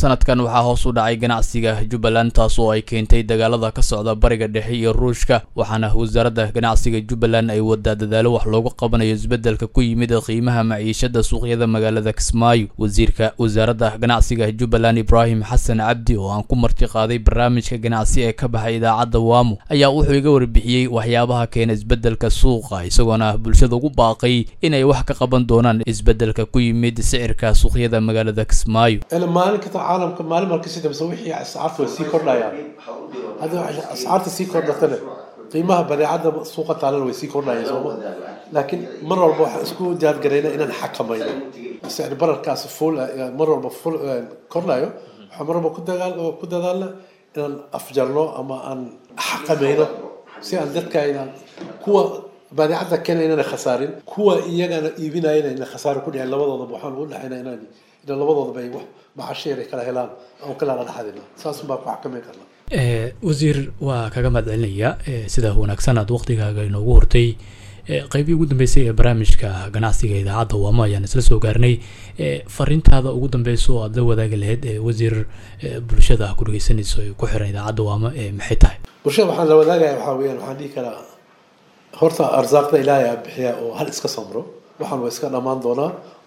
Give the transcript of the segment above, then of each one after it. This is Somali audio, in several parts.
sanadkan waxaa hoos u dhacay ganacsiga jubbaland taas oo ay keentay dagaalada ka socda bariga dhexe iyo ruushka waxaana wasaaradda ganacsiga jubbaland ay wadaa dadaalo wax loogu qabanayo isbeddelka ku yimid qiimaha maciishada suuqyada magaalada kismaayo wasiirka wasaaradda ganacsiga jubbaland ibraahim xasan cabdi oo aan ku marti qaaday barnaamijka ganacsi ee ka baxay idaacadda waamo ayaa wuxuu iga warbixiyey waxyaabaha keena isbeddelka suuqa isagoona bulshada ugu baaqay inay wax ka qaban doonaan isbeddelka ku yimid sicirka suuqyada magaalada kismaayo maalin kasta caalamka maalin marka sii dambaysa wixii ascaarta way sii kordhayaan hadda ascaarta sii kordhatana qiimaha badeecadda suuqa taalana way sii kordhayaan sooma laakiin mar walba waxaan isku diyaargarayna inaan xakamayno sicir bararkaasi fuul mar walba fuul kordhayo waxaan mar walba ku dagaal ku dadaalna inaan afjarno ama aan xakamayno si aan dadka inaan kuwa badeecadda keena inaan khasaarin kuwa iyagana iibinayana inaan khasaaro ku dhicin labadoodaba waxaan ugu dhexayna inaan inaan labadoodaba ay wax macasheer ay kala helaan aan kala dhexadina saas baa ku xakameyn karnaa wasiir waa kaga mahadcelinaya sida wanaagsan aad waqtigaaga inoogu hortay qeybihii ugu dambeysay ee barnaamijka ganacsiga idaacadda waamo ayaan isla soo gaarnay fariintaada ugu dambeysa oo aad la wadaagi lahayd wasiir bulshada ku dhegeysanayso ee ku xiran idaacadda waamo maxay tahay bulshada waxaan la wadaagaya waxaa weyaan waxaan dhihi karaa horta arsaaqda ilaahay aa bixiya oo hal iska samro waxaan waa iska dhammaan doonaa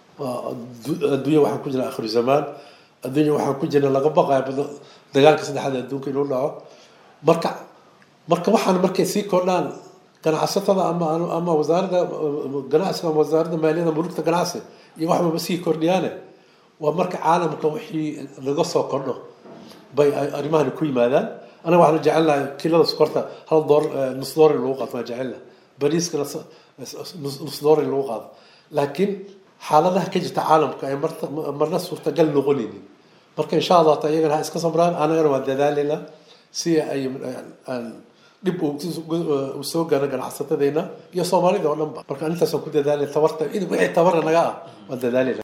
adduunya waxaan ku jirna akhiru zamaan adduunya waxaan ku jirna laga baqaya dagaalka saddexaad adduunka inuu dhaco marka marka waxaan markay sii kordhaan ganacsatada ama ama wasaaradda ganacsiga ama wasaaradda maaliyadda mulugta ganacsi iyo waxbaba sii kordhiyaane waa marka caalamka wixii laga soo kordho bay arrimahani ku yimaadaan anaga waxaan jecelnahay kilada sokorta hal door nus door in lagu qaado waan jecelnahay bariiska nus door in lagu qaado laakiin xaaladaha ka jirta caalamka ay marna suurtagal noqonaynin marka insha allah ta iyagana ha iska samraan anagana waan dadaalayna si ay dhib u soo gaaro ganacsatadeyna iyo soomaalida oo dhan ba marka intaasaan ku dadaalay tabarta wixii tabara naga ah waan dadaalayna